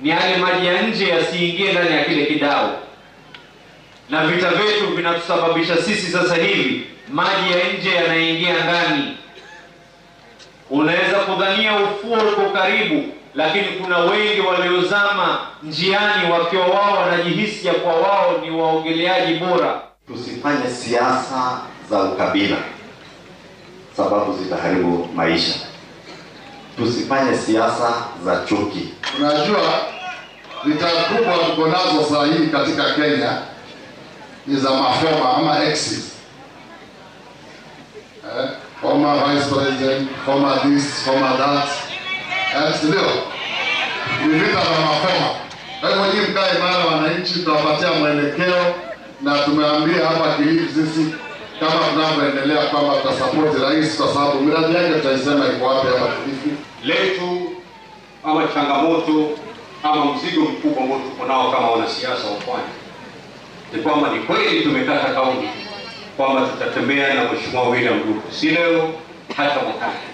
ni yale maji ya nje yasiingie ndani ya kile kidau, na vita vyetu vinatusababisha sisi sasa hivi maji ya nje yanaingia ndani. Unaweza kudhania ufuo uko karibu, lakini kuna wengi waliozama njiani wakiwa wao wanajihisi ya kwa wao ni waogeleaji bora. Tusifanye siasa za ukabila, sababu zitaharibu maisha. Tusifanye siasa za chuki. Unajua, vita kubwa tuko nazo saa hii katika Kenya ni za mafoma ama exes. Eh, former vice president, former this, former that. Eh, si ndio? Ni vita za mafoma. Kwa hivyo nyinyi mkae imara, wananchi, tutawapatia mwelekeo na tumeambia hapa Kilifi sisi kama tunavyoendelea kwamba tutasapoti rais kwa sababu miradi yake tutaisema iko wapi hapa Kilifi. letu ama changamoto ama mzigo mkubwa ambao tuko nao kama wanasiasa wa Pwani ni kwamba ni kweli tumekata kauli kwamba tutatembea na Mheshimiwa William Ruto, si leo, hata mwakani.